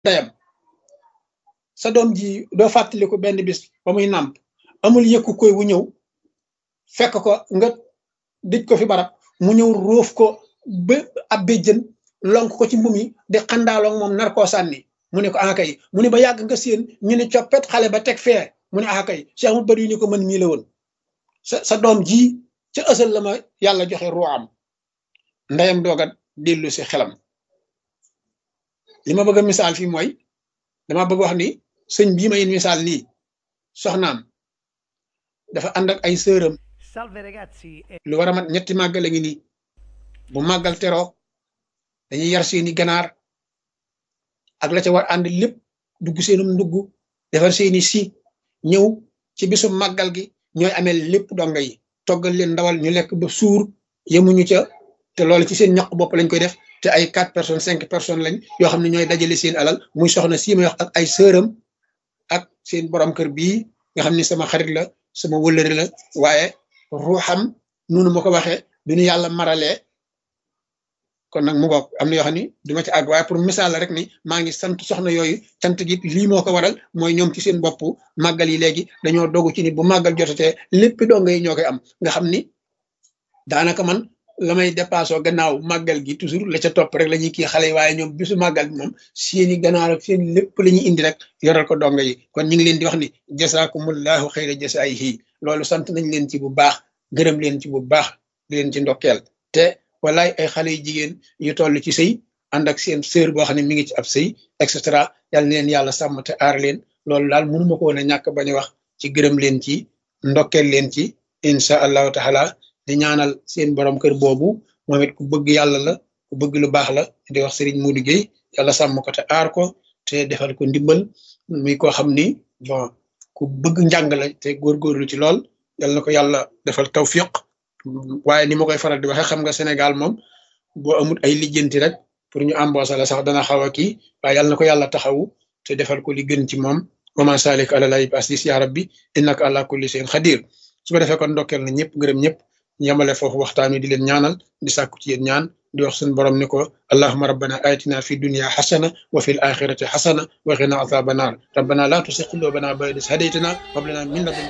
ndeyam sa doom ji doo fàttaliku benn bis ba muy nàmp amul yëkku koy wu ñëw fekk ko nga dëj ko fi barab mu ñëw róof ko ba ab béjjën lonk ko ci mbum yi di xandaaloog moom nar koo sànni mu ne ko akay mu ne ba yàgg nga séen ñu ne coppet xale ba teg fee mu ne akay Cheikh mu bari ni ko mën mii la woon sa sa doom ji ca ësal la ma yàlla joxe ruwaam ndeyam dooga dellu si xelam li ma bëgg a misaal fii mooy dama bëgg wax ni sëñ bii may misaal nii soxnaam dafa ànd ak ay sëram lu war a mat ñetti màggal a ngi nii bu màggal teroo dañuy yar seeni ganaar ak la ca war ànd lépp dugg seenum ndugg defar seeni si ñëw ci bisu màggal gi ñooy amee lépp donga yi toggal leen ndawal ñu lekk ba suur yemuñu ca te loolu ci seen ñaq bopp lañ koy def te ay quatre personnes cinq personnes lañ yoo xam ne ñooy dajale seen alal muy soxna sii may wax ak ay sëram ak seen borom kër bii nga xam ni sama xarit la sama wëllëri la waaye ruuxam noonu ma ko waxee du ñu yàlla maralee kon nag mu bokk am na yoo xam ni duma ci àgg waaye pour misaal la rek ni maa ngi sant soxna yooyu cant gi lii moo ko waral mooy ñoom ci seen bopp màggal yi léegi dañoo dogu ci ni bu màggal jotatee lépp donga yi ñoo koy am nga xam ni daanaka man la may dépassé gannaaw màggal gi toujours la ca topp rek la ñuy kii xale yi waaye ñoom bisu màggal bi moom seeni ganaar ak seen lépp la ñuy indi rek yoral ko donga yi kon ñu ngi leen di wax ni jasaakumullahu xayra jasaayihi loolu sant nañ leen ci bu baax gërëm leen ci bu baax di leen ci ndokkeel te walaay ay xale yu jigéen yu toll ci sëy ànd ak seen sœur boo xam ne mi ngi ci ab sëy et cetera yal na leen yàlla sàmm te aar leen loolu daal mënuma ko woon a ñàkk bañ a wax ci gërëm leen ci ndokkeel leen ci incha allahu taala di ñaanal seen borom kër boobu moom it ku bëgg yàlla la ku bëgg lu baax la di wax Serigne Modou Gueye yàlla sàmm ko te aar ko te defal ko ndimbal muy koo xam ni bon ku bëgg njàng la te góorgóorlu ci lool yal na ko yàlla defal tawfiq waaye ni ma koy faral di waxee xam nga Sénégal moom boo amul ay lijjanti rek pour ñu embaucher la sax dana xaw a kii waaye yal na ko yàlla taxawu te defal ko li gën ci moom wama salik ala lay basis ya rabbi innaka ala kulli shay'in xadir su ko defee kon ndokkeel na ñëpp gërëm ñëpp yamale foofu waxtaan wi di leen ñaanal di sàkku ci yéen ñaan di wax suñu borom ni ko allahuma rabbana atina fi dunya xasana wa fi l axirati xasana wa qina azaba naar rabbana la tusi qulubana ba'da idh hadaytana wa hab lana min ladunka